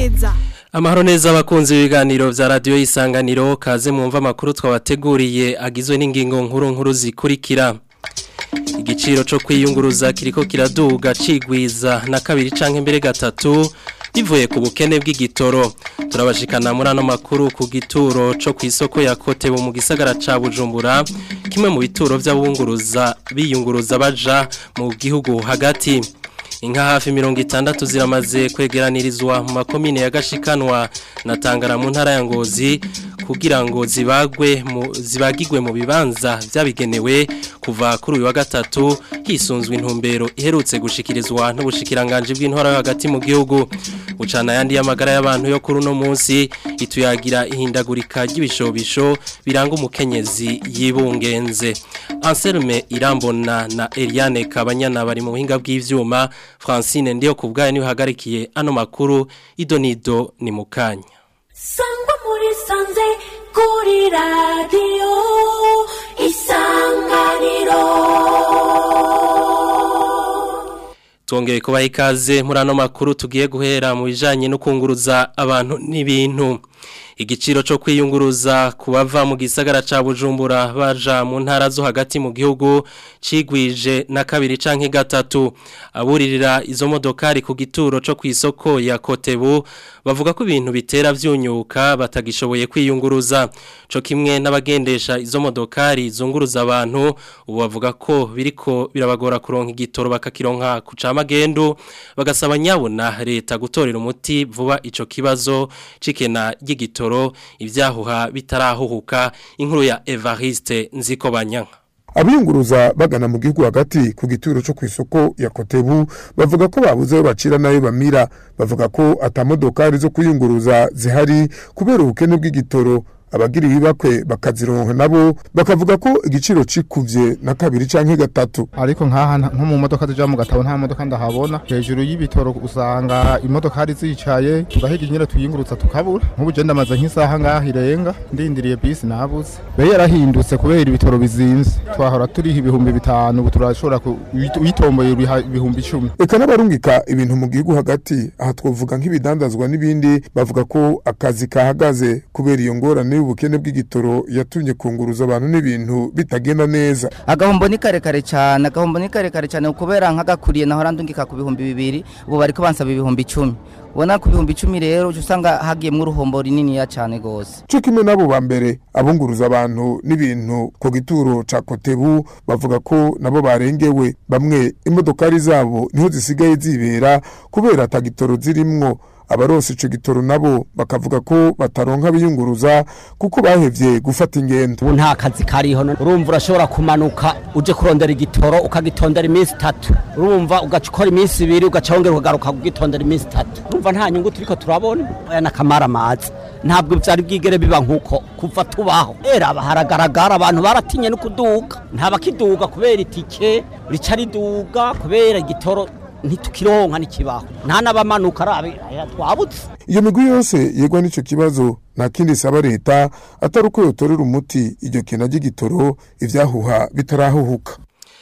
neza Amahoro neza abakunzi b'ibiganiro vya radio isanganiro kaze mwumva makuru twabateguriye agizwe n'ingingo nkuru nkuru zikurikira Igiciro co kwiyunguruza kiriko kiraduga cigwiza na kabiri canke mbere gatatu bivuye ku bukene bw'igitoro turabashikana muri ano makuru ku gituro co kw'isoko ya Kotebu mu gisagara ca Bujumbura kimwe mu bituro vy'abunguruza biyunguruza baja mu gihugu hagati Inka hafi mirongo itandatu ziramaze kwegeranirizwa mu makomine ya Gashikanwa na Tangara mu ntara ya Ngozi kugira ngo zibagwe mu zibagirwe mu bibanza vyabigenewe kuva kuri uyu wa gatatu hisunzwe intumbero iherutse gushikirizwa n'ubushikiranganje bw'intwara yo hagati mu gihugu ucana yandi y'amagara y'abantu yo kuri uno munsi ituyagira ihindagurika ry'ibishobisho biranga umukenyezi yibungenze Anselme Irambona na Eliane Kabanyana bari mu buhinga bw'ivyuma Francine ndiyo kubgaye niwe hagarikiye ano makuru idonido ni mukanya sangwa muri sanze kuri radiyo isanganiro Tuongeye kubaha ikaze muri ano makuru tugiye guhera mu bijanye no kunguruza abantu n'ibintu igiciro cyo kwiyunguruza kubava mu gisagara ca Bujumbura baja mu ntara zo hagati mu gihugu cigwije na kabiri canke gatatu aburirira izo modokari ku gituro cyo kwisoko ya Kotebu bavuga ko ibintu bitera vyunyuka batagishoboye kwiyunguruza co kimwe n'abagendesha izo modokari zunguruza abantu ubu bavuga ko biriko birabagora kuronka igitoro bakakironka ku camagendo bagasaba nyabona leta gutorera umuti vuba ico kibazo cikena ry'igitoro ibitoro ibyahuha bitarahuhuka inkuru ya Evariste Nzikobanyanka abiyunguruza bagana mu gihugu hagati ku gituro cyo ku isoko ya Kotebu bavuga ko babuze ayo bacira nayo bamira bavuga ko atamodokari zo kuyunguruza zihari kubera ubukene bw'igitoro abagira ibibakwe bakazironka nabo bakavuga ko igiciro cikuvye na kabiri canke gatatu ariko nkaha nko mu modoka zija mu gatabo nta modoka ndahabona hejuru y'ibitoro usanga imodoka hari zicaye tugahiga nyine tuyingurutsa tukabura nk'ubu je ndamaze nk'isaha ngaha irenga ndindiriye bisi nabuze be yarahindutse kubera ibitoro bizimvye twahora turiha ibihumbi bitanu ubu turashobora uyitomboye ibihumbi icumi eka n'abarungika ibintu mu gihugu hagati aha twovuga nk'ibidandazwa n'ibindi bavuga ko akazi kahagaze kubera iyo ngorane y'ubukene bw'igitoro yatumye kunguruza abantu n'ibintu bitagenda neza agahombo ni karekare cyane agahombo ni karekare cyane kubera nk'agakuriye naho randungika ku bihumbi bibiri ubu bariko bansaba ibihumbi icumi ubona ku bihumbi icumi rero uca usanga hagiyemwo uruhombo rininiya cyane rwose cyo kimwe n'abo ba mbere abunguruza abantu n'ibintu ku gituro ca kotebu bavuga ko nabo barengewe bamwe imodokari zabo niho zisigaye zibera kubera atagitoro zirimwo abaronse ico gitoro nabo bakavuga ko bataronka biyunguruza kuko bahevye gufata ingendo ubu nta kazi kariho urumva urashobora kumanuka uje kurondera igitoro ukagitondera iminsi itatu urumva ugaca ukora iminsi ibiri ugaca wongera ukagaruka kugitondera iminsi itatu urumva nta nyungu turiko turabona aya nakamara amazi ntabwo byari bwigere biba nkuko kuva tubaho era haragaragara abantu baratinye no kuduga nta bakiduga kubera itike rica riduga kubera igitoro ntitukironka n'ikibaho nta n'abamanuka arabe twabutse iyo migwi yose yegwa n'ico kibazo nta kindi isaba leta atari uko yotorera umuti iryo kena ry'igitoro ivyahuha bitarahuhuka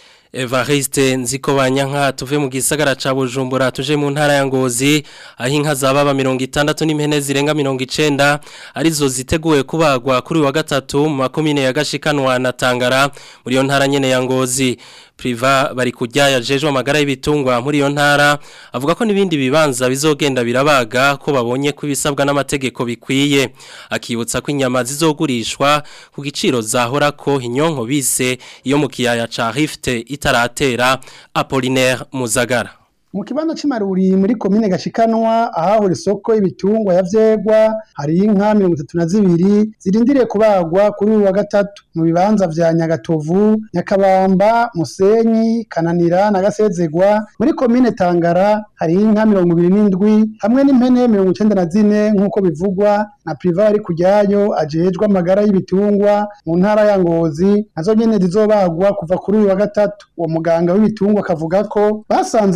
Evariste nziko banyanka tuve mu gisagara ca Bujumbura tuje mu ntara ya Ngozi aho inka zababa 60 n'impene zirenga 90 arizo ziteguwe kubagwa kuri wa gatatu mu makomine ya Gashikanwa na Tangara muri yo ntara nyene ya Ngozi priva bari kujya yajejwe amagara y'ibitungwa muri iyo ntara avuga ko nibindi bibanza bizogenda birabaga ko babonye ko ibisabwa n'amategeko bikwiye akibutsa ko inyama zizogurishwa ku giciro zahora ko inyonko bise iyo mu kiyaya ca Rift itaratera Apollinaire Muzagara mu kibanza cy'imaruri muri komine gashikanwa ahahora isoko y'ibitungwa ya vyegwa hari inka mirongo itatu na zibiri zirindiriye kubagwa kuri uyu wa gatatu mu bibanza vya nyagatovu nyakabamba musenyi kananira na gasezegwa muri komine tangara hari inka mirongo ibiri n'indwi hamwe n'impene mirongo icenda na zine nk'uko bivugwa na priva ari kujyayo ajejwe amagara y'ibitungwa mu ntara ya ngozi nazo nyene zizobagwa kuva kuri uyu wa gatatu uwo muganga w'ibitungwa akavuga ko basanze ivyo bitungwa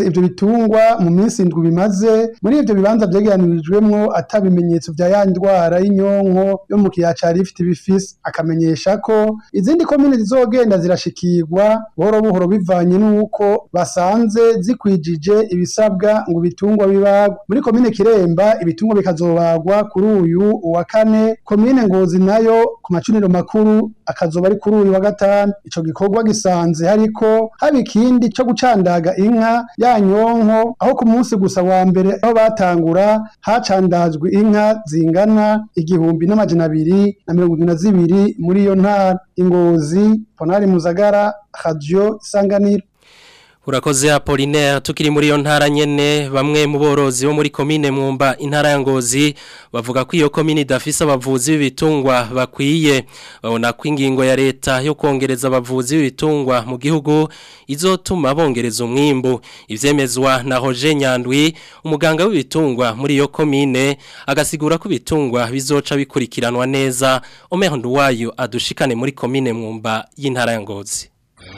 ibitungwa mu minsi indwi bimaze muri ivyo bibanza vyegeranirijwemwo ata bimenyetso vya ya ndwara y'inyonko yo mu kiyaya ca Rift bifise akamenyesha ko izindi komine zizogenda zirashikirwa buhoro buhoro bivanye n'uko basanze zikwijije ibisabwa ngo ibitungwa bibagwe muri komine Kiremba ibitungwa bikazobagwa kuri uyu uwa kane komine Ngozi nayo ku macuniro makuru akazoba ari kuri uyu wa gatanu ico gikorwa gisanze hariko haba ikindi co gucandaga inka ya nyonko aho ku munsi gusa wa mbere aho batangura hacandazwe inka zingana igihumbi n'amajana abiri na mirongo indwi na zibiri muri iyo ntara ingozi ponari muzagara radio isanganiro Urakoze Apollinaire tukiri muri iyo ntara nyene bamwe mu borozi bo muri komine mwumba intara ya Ngozi bavuga ko iyo komine idafise abavuzi b'ibitungwa bakwiye babona ko ingingo ya leta yo kongereza abavuzi b'ibitungwa mu gihugu izotuma bongereza umwimbu ivyemezwa na Roger Nyandwi umuganga w'ibitungwa muri iyo komine agasigura ko ibitungwa bizoca bikurikiranwa neza Omer Nduwayo adushikane muri komine mwumba y'intara ya Ngozi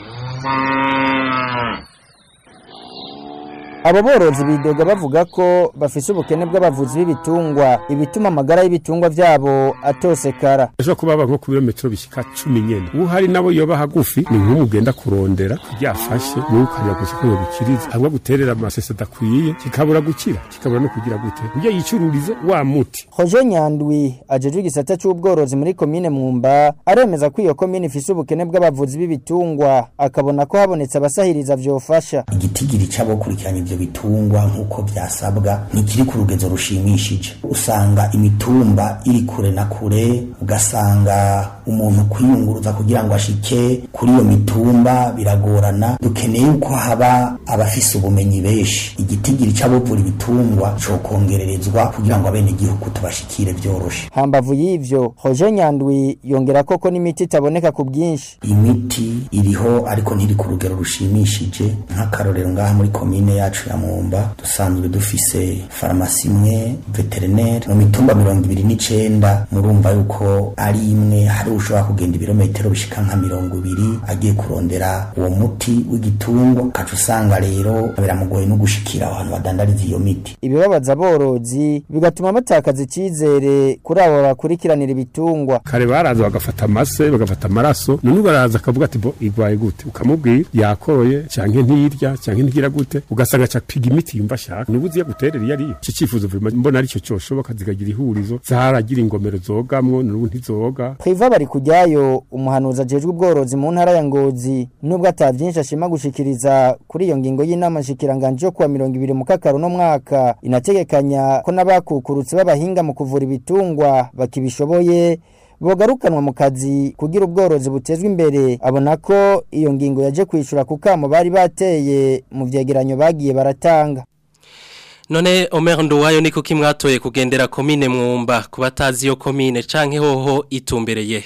abo borozi bidoga bavuga ko bafise ubukene bw'abavuzi b'ibitungwa ibituma amagara y'ibitungwa vyabo atosekara ejo kuba baba nko ku birometero bishika cumi nyene uhari nabo yoba hagufi ni nk'umugenda kurondera ryafashe wowe ukajya gusa ko yobikiriza hamwe guterera amasese adakwiye kikabura gukira kikabura no kugira gute ujya yicururize wa muti Hoje Nyandwi ajejwe igisata c'ubworozi muri komine Mwumba aremeza ko iyo komine ifise ubukene bw'abavuzi b'ibitungwa akabona ko habonetse abasahiriza vyofasha igitigiri c'abokurikiranya ivyo bitungwa nk'uko vyasabwa ntikiri ku rugezo rushimishije usanga imitumba iri kure na kure ugasanga umuntu kwiyunguruza kugira ngo ashike kuri iyo mitumba biragorana dukeneye yuko haba abafise ubumenyi benshi igitigiri c'abovura ibitungwa cokongererezwa kugira ngo abene igihugu tubashikire vyoroshe hambavu y'ivyo Hoje Nyandwi yongera koko n'imiti itaboneka ku bwinshi imiti iriho ariko ntiri ku rugero rushimishije nk'akarorero ngaha muri komine yacu ya Mwumba dusanzwe dufise farumasi imwe veterinere mu mitumba mirongo ibiri n'icenda murumva yuko ari imwe hari ushobora kugenda ibirometero bishika nka mirongo ibiri agiye kurondera uwo muti w'igitungwa ukaca usanga rero biramugoye no gushikira abantu badandariza iyo miti ibibabaza aborozi bigatuma batakaza icizere kuri abo bakurikiranira ibitungwa kare baraza bagafata amase bagafata amaraso none baraza akavuga ati bo igwaye gute ukamubwira yakoroye canke ntirya canke ntigira gute ugasanga aca piga imiti yumva ashaka nubu uziye guterera iyo ariyo iki cifuzo vuma mbona arico coshoboka zikagira ihurizo zaragira ingomero zogamwo nubu ntizoga Priva bari kujyayo umuhanuzi ajejwe ubworozi mu ntara ya Ngozi nubwo ata vyinshi ashima gushikiriza kuri iyo ngingo y'inama shikiranganje yo kuwa 20 mu kakaro no mwaka inategekanya ko nabakukurutse b'abahinga mu kuvura ibitungwa bakibishoboye bogarukanwa mu kazi kugira ubworozi butezwe imbere abona ko iyo ngingo yaje kwishura ku kamo bari bateye mu vyegeranyo bagiye baratanga None Omer Nduwayo niko kimwatoye kugendera komine mwumba kubatazi iyo komine canke hoho itumbereye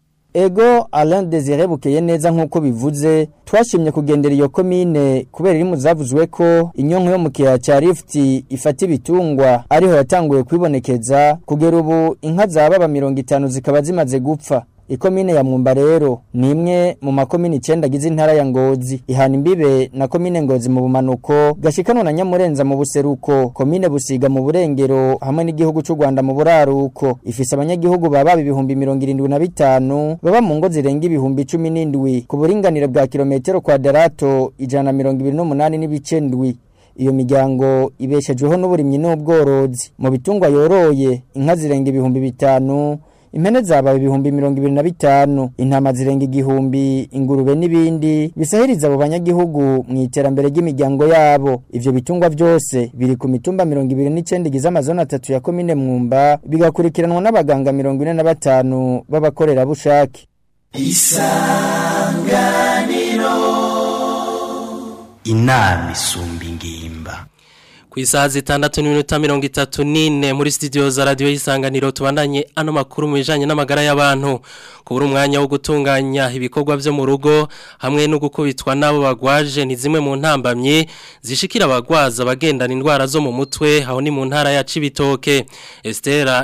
Ego Alain Desire bukeye neza nkuko bivuze twashimye kugendera iyo komine kubera iri muzavuzwe ko inyonko yo mu kiyaya ca Rift ifata ibitungwa ariho yatanguye kwibonekeza kugera ubu inka zababa 50 zikaba zimaze gupfa Ikomine ya Mwumba rero ni imwe mu makomine 9 agize intara ya Ngozi ihana imbibe na komine Ngozi mu bumanuko gashikanwa na Nyamurenza mu buseruko komine Busiga mu burengero hamwe n'igihugu cy'u Rwanda mu buraruko ifise abanyagihugu baba ibihumbi 75 baba mu ngo zirenga ibihumbi 17 ku buringanire bwa kilometero kwadarato ijana 128 n'ibice ndwi iyo miryango ibeshejweho n'uburimyi n'ubworozi mu bitungwa yoroye inka zirenga ibihumbi bitanu impene zabaye ibihumbi mirongo ibiri na bitanu intama zirenga igihumbi ingurube n'ibindi bisahiriza abo banyagihugu mu iterambere ry'imiryango yabo ivyo bitungwa vyose biri ku mitumba mirongo ibiri n'icenda igize amazona atatu ya komine mwumba bigakurikiranwa n'abaganga mirongo ine na batanu b'abakorerabushake isanganiro inama isumba ingimba ku isaha zitandatu n'iminota mirongo itatu n'ine muri studio za radiyo y'isanganiro tubandanye ano makuru mu bijyanye n'amagara y'abantu kubura umwanya wo gutunganya ibikorwa byo mu rugo hamwe no gukubitwa n'abo bagwaje ni zimwe mu ntambamyi zishikira abagwaza bagendana indwara zo mu mutwe aho ni mu ntara ya Cibitoke Estera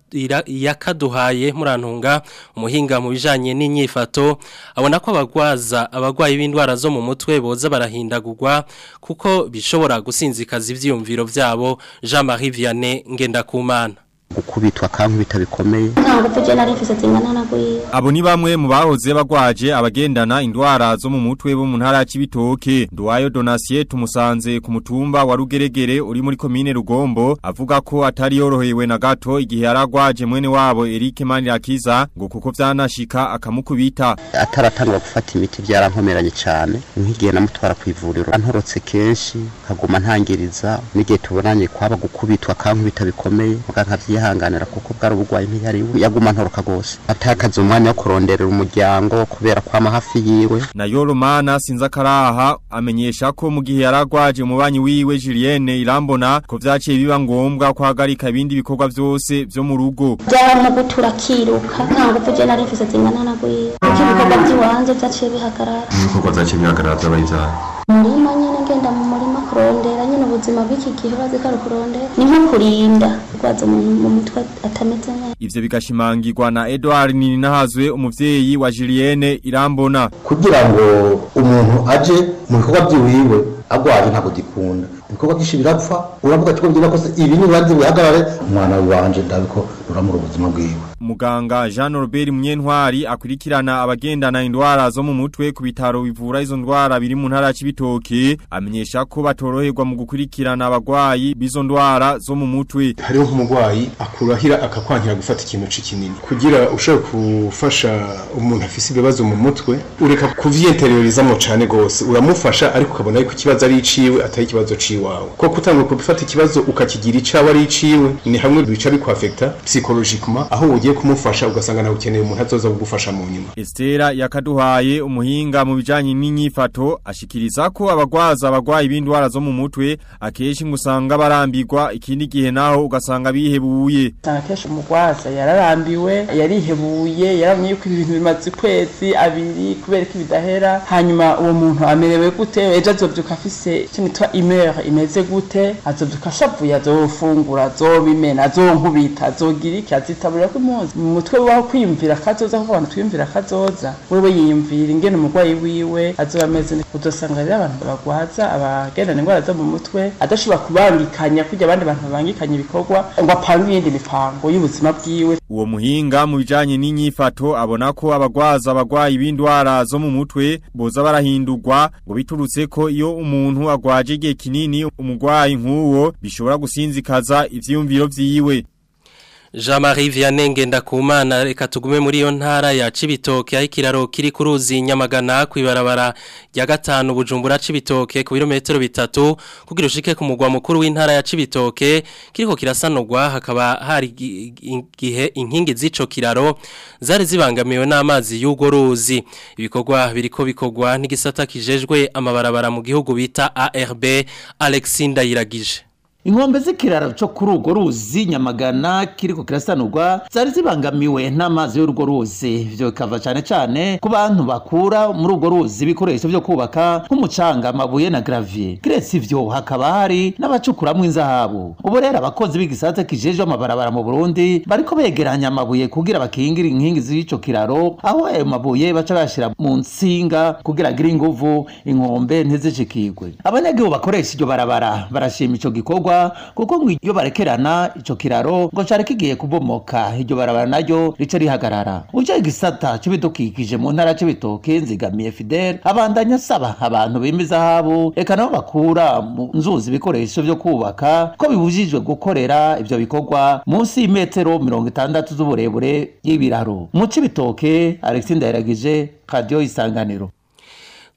yakaduhaye murantunga umuhinga mu bijyanye n'inyifato abona ko abagwaza abagwayi b'indwara zo mu mutwe boza barahindagurwa kuko bishobora gusinzikaza ivyiyumviro vyabo Jean-Marie Vianney Ngendakumana gukubitwa kankubita bikomeye ntabwo tujye nari mfise zingana na gwiye Abo ni bamwe mu bahoze bagwaje abagendana indwara zo mu mutwe bo mu ntara ya Cibitoke. Nduwayo Donatien tumusanze ku mutumba wa Rugeregere uri muri komine Rugombo avuga ko atari yorohewe na gato igihe yaragwaje mwene wabo Eric Manirakiza ngo kuko vyanashika akamukubita. ataratangwa gufata imiti byarankomeranye cyane nk'igihe namutwara ku ivuriro antorotse kenshi nkaguma ntangiriza n'igihe tubonanye kwaba gukubitwa kankubita bikomeye muga nkavyihanganira kuko bwari ubugwayi ntiyari yaguma ntoroka gose atakaza umwanya wo kuronderera umuryango kubera kwama hafi yiwe Na Yoromana Sinzakaraha amenyesha ko mu gihe yaragwaje umubanyi wiwe Julienne Irambona ko vyaciye biba ngombwa kwagarika ibindi bikorwa vyose vyo mu rugo. byaba mu gutura kiruka ntabwo tujye nari mfise zingana na gwiye kuko ibikorwa by'iwanjye byaciye bihagarara ibikorwa zaciye bihagarara vyabaye ivyaha umurima nyine ngenda mu murima kurondera nyine ubuzima bw'iki gihe bazi ko ari kurondera ni nko kurinda kurwaza umuntu mu mutwe atameze neza Ivyo bigashimangirwa na Edouard Ninahazwe umuvyeyi wa Julienne Irambona. kugira ngo umuntu aje mu bikorwa by'iwiwe agwaje ntabwo gikunda ibikorwa byinshi birapfa uravuga ati ko byira kose ibi ni ubanze bihagarare umwana wanje ndabiko ruramura ubuzima bwiwe Muganga Jean Robert Munyentwari akurikirana abagendana indwara zo mu mutwe ku bitaro bivura izo ndwara biri mu ntara ya Cibitoke amenyesha ko batoroherwa mu gukurikirana abagwayi bizo ndwara zo mu mutwe. hariho nk'umurwayi akurahira akakwankira gufata ikintu kinini kugira ushobore gufasha umuntu afise ibibazo mu mutwe ureka kuvyenteriorizamo cane gose uramufasha ariko ukabona yuko ikibazo ari iciwe atari ikibazo ciwawe ko kutangura kubifata ikibazo ukakigira icawe ari iciwe ni hamwe bica bikwafekta psychologiquement aho ugiye kumufasha ugasanga nawe ukeneye umuntu azoza kugufasha mu nyuma Estera yakaduhaye umuhinga mu bijanye n'inyifato ashikiriza ko abagwaza abagwayi b'indwara zo mu mutwe akeshi ngusanga barambirwa ikindi gihe naho ugasanga bihebuye. usanga kenshi umugwaza yararambiwe yarihebuye yaramye yuko ibintu bimaze ukwezi abiri kubera ko ibidahera hanyuma uwo muntu amerewe gute ejo azovyuka afise ikintu yitwa imere imeze gute azovyuka ashavuye azofungura azobimena azonkubita azogira iki azitaburira ko impunzi mu mutwe waho kwiyumvira akazoza kuko abantu twiyumvira akazoza wewe yiyumvira ingene umurwayi wiwe azoba ameze neza uzosanga rero abantu bagwaza abagendana indwara zo mu mutwe adashobora kubangikanya kurya abandi bantu babangikanya ibikorwa ngo apange iyindi mipango y'ubuzima bwiwe Uwo muhinga mu bijanye n'inyifato abona ko abagwaza abagwayi b'indwara zo mu mutwe boza barahindurwa ngo biturutse ko iyo umuntu agwaje igihe kinini umugwayi nk'uwo bishobora gusinzikaza ivyiyumviro vyiwe. Jean-Marie Vianney Ngendakumana reka tugume muri iyo ntara ya Cibitoke aho ikiraro kiri ku ruzi Nyamagana kwibarabara rya gatanu Bujumbura Cibitoke ku birometero bitatu kugira ushike ku mugwa mukuru w'intara ya Cibitoke kiriko kirasanurwa hakaba hari gi- igihe inkingi z'ico kiraro zari zibangamiwe n'amazi y'ugo ruzi ibikorwa biriko bikorwa n'igisata kijejwe amabarabara mu gihugu bita ARB Alexinda Yiragije inkombe z'ikiraro cyo kuri urwo ruzi nyamagana kiriko kirasanurwa zari zibangamiwe n'amazi y'urwo ruzi ivyo bikava cane cane ku bantu bakura muri urwo ruzi ibikoresho vyo kubaka nk'umucanga amabuye na gravier kiretse ivyo hakaba hari n'abacukuramwo inzahabu ubu rero abakozi b'igisata kijejwe amabarabara mu burundi bariko begeranya amabuye kugira bakingire inkingi z'ico kiraro aho ayo mabuye baca bashira mu nsinga kugira agire inguvu inkombe ntizishikirwe abanyagihugu bakoresha iryo barabara barashima ico gikorwa kuko ngo iyo barekerana ico kiraro ngo cari kigiye kubomoka iryo barabara naryo rica rihagarara uje igisata c'ibidukikije mu ntara c'ibitoke nzigamiye fidel abandanya asaba abantu bimiza habo eka nabo bakura mu nzuzi ibikoresho vyo kubaka ko bibujijwe gukorera ivyo bikorwa munsi y'imetero mirongo itandatu z'uburebure y'ibiraro mu c'ibitoke alexis ndayiragije radiyo isanganiro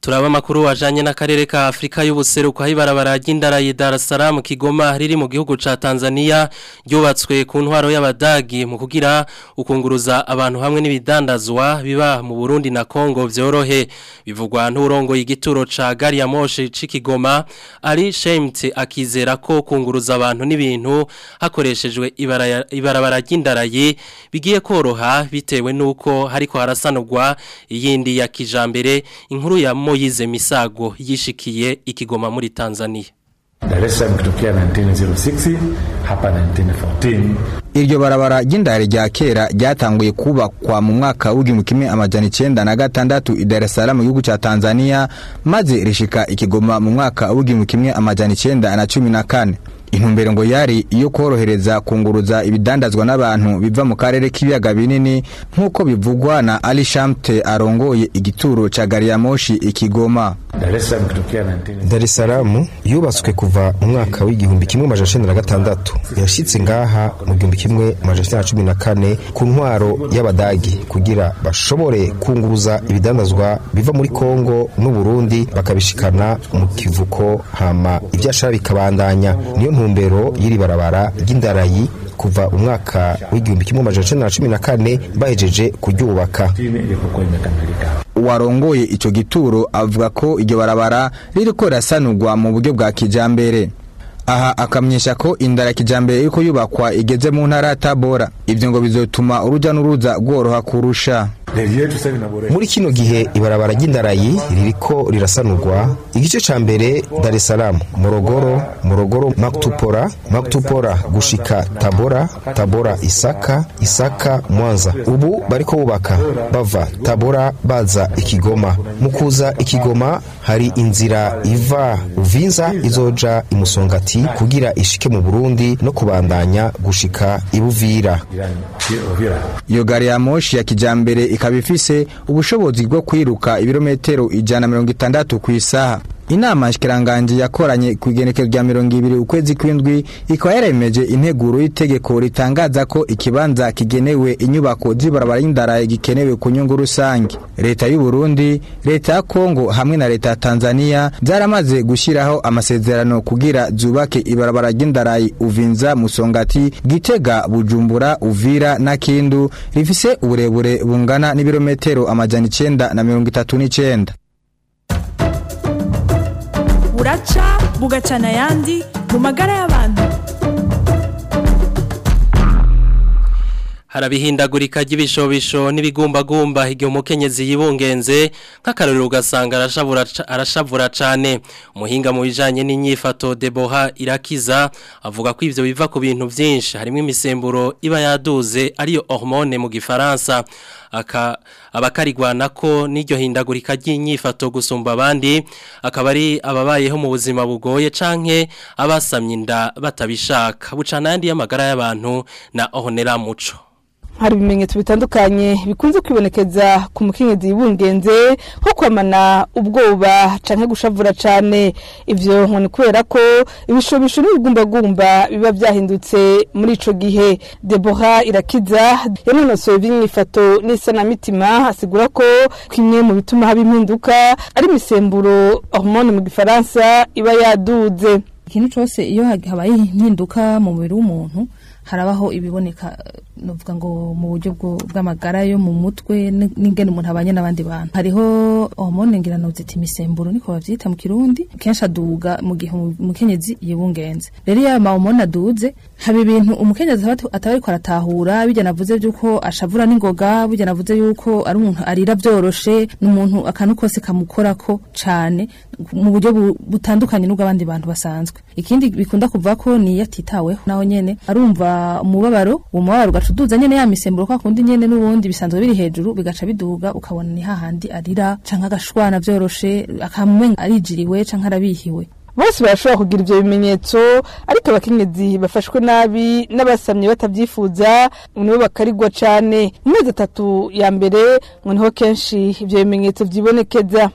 Turaba makuru wajanye n'akarere ka Afrika y'ubuseruko hibarabara ry'indara ya Dar es Salaam Kigoma riri mu gihugu ca Tanzania ryubatswe ku ntwaro y'abadagi mu kugira ukunguruza abantu hamwe n'ibidandazwa biba mu Burundi na Kongo vyorohe bivugwa n'urongo y'igituro ca gari ya moshi c'Ikigoma ari Shemt akizera ko kunguruza abantu n'ibintu hakoreshejwe ibara- ibarabara ry'indaraye bigiye koroha bitewe nuko hariko harasanurwa iyindi ya kijambere inkuru ya Moyize Misago yishikiye ikigoma muri Tanzania Dar es Salaam kutokea 1906 hapa 1914 Iryo barabara ry'indare rya kera ryatanguye kubakwa mu mwaka w'igihumbi kimwe amajana icenda na gatandatu i Dar es Salaam mu gihugu ca Tanzania maze rishika ikigoma mu mwaka w'igihumbi kimwe amajana icenda na cumi na kane intumbero ngo yari iyo korohereza kunguruza ibidandazwa n'abantu biva mu karere k'ibiyaga binini nk'uko bivugwa na Ali Shamte arongoye igituro ca gari ya moshi ikigoma Dar es Salaam kutokea 19 Dar es Salaam yubatswe kuva mu mwaka w'igihumbi kimwe amajana icenda na gatandatu yashitse ngaha mu gihumbi kimwe amajana icenda na cumi na kane ku ntwaro y'abadagi kugira bashobore kunguruza ibidandazwa biva muri Kongo n'u Burundi bakabishikana mu kivuko hama ivyashara bikabandanya niyo ntumbero y'iri barabara ry'indarayi kuva umwaka w'igihumbi kimwe amajana icenda na cumi na kane bahejeje kuryubaka ilipokuwa imekamilika warongoye ico gituro avuga ko iryo barabara ririko rirasanurwa mu buryo bwa kijambere aha akamenyesha ko indara ya kijambere iriko yubakwa igeze mu ntara ya Tabora ivyo ngo bizotuma uruja n'uruza rworoha kurusha reli yetu sasa inaboreshwa muri kino gihe ibarabara ry'indarayi ririko rirasanurwa igice ca mbere Dar es Salaam Morogoro Morogoro Maktupora Maktupora gushika Tabora Tabora Isaka Isaka Mwanza ubu bariko bubaka bava Tabora baza ikigoma mu kuza ikigoma hari inzira iva Uvinza izoja imusongati kugira ishike mu Burundi no kubandanya gushika ibuvira iyo gari ya moshi ya kijambere ikaba ifise ubushobozi bwo kwiruka ibirometero ijana na mirongo itandatu ku isaha inama nshikiranganje yakoranye ku igenekezo rya mirongo ibiri ukwezi kw'indwi ikaba yaremeje integuro y'itegeko ritangaza ko ikibanza kigenewe inyubako z'ibarabara y'indaraye gikenewe ku nyungu rusange leta y'u Burundi leta ya Kongo hamwe na leta ya Tanzania zaramaze gushyiraho amasezerano kugira zubake ibarabara ry'indarayi Uvinza Musongati Gitega Bujumbura Uvira na Kindu rifise uburebure bungana n'ibirometero amajana icenda na mirongo itatu n'icenda buraca bugacana ayandi mu magara y'abantu harabihindagurika ry'ibishobisho n'ibigumbagumba igihe umukenyezi yibungenze nk'akarorero ugasanga arashavura ca- arashavura cane umuhinga mu bijanye n'inyifato Deboha irakiza avuga ko ivyo biva ku bintu vyinshi harimo imisemburo iba yaduze ariyo hormone mu gifaransa aka abakarigwana ko n'iryo hindagurika ry'inyifato gusumba abandi akaba ari ababayeho mu buzima bugoye canke abasamye inda batabishaka bucana yandi y'amagara y'abantu na Honera Muco hari ibimenyetso bitandukanye bikunze kwibonekeza ku mukenyezi yibungenze nko kwamana ubwoba canke gushavura cane ivyo ngo ni kubera ko ibishobisho n'ibigumbagumba biba vyahindutse muri ico gihe Deborah irakiza yanonosoye ivy'inyifato n'isanamitima asigura ko kimwe mu bituma haba impinduka ari imisemburo hormone mu gifaransa iba yaduze ikintu cyose iyo hag- habaye impinduka mu mubiri w'umuntu harabaho ibiboneka novuga ngo mu buryo bwo- bw'amagara yo mu mutwe n- n'ingene umuntu abanye n'abandi bantu hariho hormone ngirano zita imisemburo niko bavyita mu kirundi kenshi aduga mu gihe umu- umukenyezi yibungenze rero iyo ayo mahormone aduze haba ibintu umukenyezi aba atu- ataba ariko aratahura bijya navuze by'uko ashavura n'ingoga bijya navuze y'uko ari umuntu arira byoroshe n'umuntu akantu kose kamukorako cane mu buryo bu- butandukanye n'ubw'abandi bantu basanzwe ikindi bikunda kuva ko ni iyo atitaweho naho nyene arumva umubabaro uwo mubabaro ugaca uduza nyene ya misemburo kwa kundi nyene n'ubundi bisanzwe biri hejuru bigaca biduga ukabona ni hahandi arira canke agashwana vyoroshe akamumenya arijiriwe canke arabihiwe bose barashobora kugira ivyo bimenyetso ariko abakenyezi bafashwe nabi n'abasamye batavyifuza ngo nibo bakarigwa cane mu mezi atatu ya mbere ngo niho kenshi ivyo bimenyetso vyibonekeza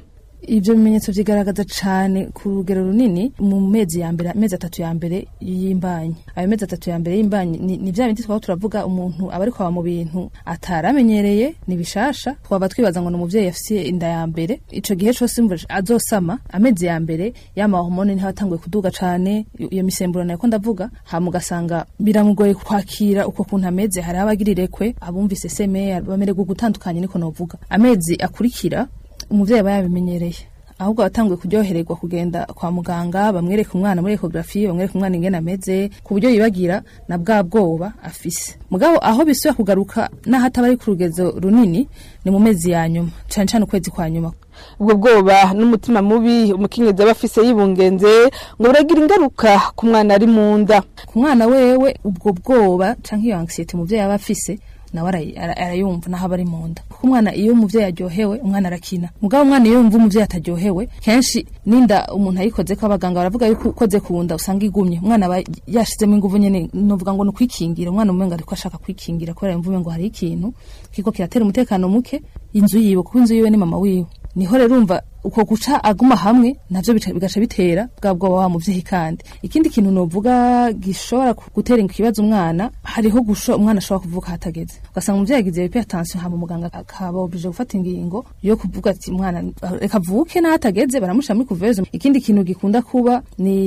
ibyo bimenyetso byigaragaza cyane ku rugero runini mu mezi ya mbere amezi atatu ya mbere y'imbanyi ayo mezi atatu ya mbere y'imbanyi ni, ni bya bindi twaba turavuga umuntu aba ariko aba mu bintu ataramenyereye ni bishasha twaba twibaza ngo ni umubyeyi afise inda ya mbere ico gihe cose imvura azosama amezi ya mbere y'ama hormone niho atanguye kuduga cane iyo misemburo nako ndavuga hama ugasanga biramugoye kwakira uko kuntu ameze hari abagirireko abumvise seme bamererwa gutandukanye niko novuga amezi akurikira umuvyeyi aba yabimenyereye ahubwo abatanguye kuryohererwa kugenda kwa muganga bamwereka umwana muri ekogarafi bamwereka umwana ingene ameze ku buryo yibagira na bwa bwoba afise mugabo aho bisubira kugaruka n'aho ataba ari ku rugezo runini ni mu mezi ya nyuma cane cane ukwezi kwa nyuma ubwo bwoba n'umutima mubi umukenyezi aba afise yibungenze ngo buragira ingaruka ku mwana ari mu nda ku mwana wewe ubwo bwoba canke iyo anxiety umuvyeyi aba afise nawe arayumva naho aba ari mu nda kuko umwana iyo umuvyeyi aryohewe umwana arakina mugabo umwana iyo yumva umuvyeyi ataryohewe kenshi ninda umuntu ayikoze ko abaganga baravuga yuko ukoze ku nda usanga igumye umwana aba yashizemo inguvu nyene novuga ngo ni ukwikingira umwana umenga ariko ashaka kwikingira kubera yumva umengo hari ikintu kiko kiratera umutekano muke inzu yiwe kuko inzu yiwe ni mama wiwe niho rero urumva uko guca aguma hamwe navyo bigaca bitera bwa bwoba wa muvyeyi kandi ikindi kintu novuga gishobora gutera ikibazo umwana hariho gusho umwana ashobora kuvuka hatageze ugasanga umuvyeyi agize hypertension hama muganga akaba oblige gufata ingingo yo kuvuga ati umwana reka avuke n'ahatageze baramushyira muri kuvezo ikindi kintu gikunda kuba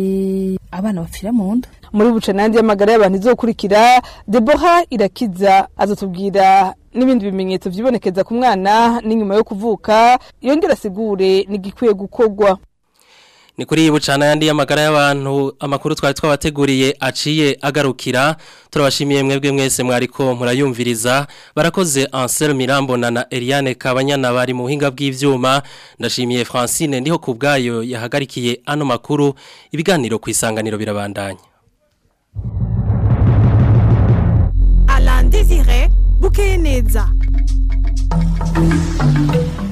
ni abana bapfira mu nda muri buce nandi y'amagara y'abantu izokurikira Deborah irakiza azotubwira n'ibindi bimenyetso vyibonekeza ku mwana n'inyuma yo kuvuka yongera asigure nigikwiye gukorwa ni kuri iyi bucana yandi y'amagara y'abantu amakuru twari twabateguriye aciye agarukira turabashimiye mwebwe mwese mwariko murayumviriza barakoze Ansel Mirambona na Eliane Kabanyana bari mu buhinga bw'ivyuma ndashimiye Francine ndiho ku bwayo yahagarikiye ano makuru ibiganiro ku isanganiro birabandanya Alain Désiré Bukeneza